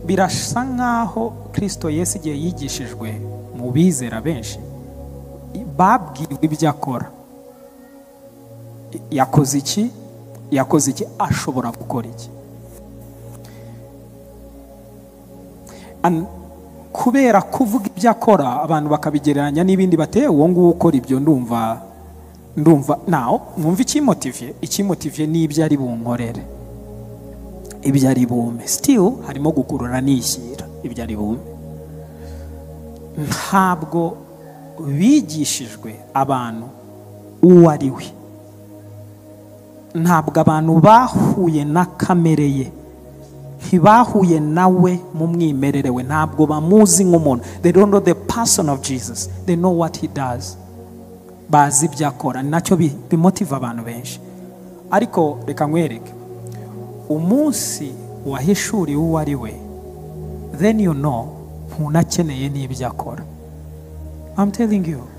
birasa nk'aho kirisito Yesu igihe yigishijwe mu bizera benshi babwiwe ibyo akora yakoze iki yakoze iki ashobora gukora iki kubera kuvuga ibyo akora abantu bakabigereranya n'ibindi bateye uwo nguwo ukora ibyo ndumva ndumva nawe mwumva ikimotiviye ikimotiviye n'ibyo ari bunkorere ibyo ari bume sitiyu harimo gukurura nishyira ibyo ari bume ntabwo bigishijwe abantu uwo ari we ntabwo abantu bahuye na kamere ye ntibahuye nawe mu mwimerere we ntabwo bamuzi nk'umuntu they don't know the person of jesus they know what he does bazi ibyo akora ni nacyo bimotiva abantu benshi ariko reka nkwereke umunsi wahishuriwe uwo ari we then you know ntunakeneye n'ibyo akora i'm telling you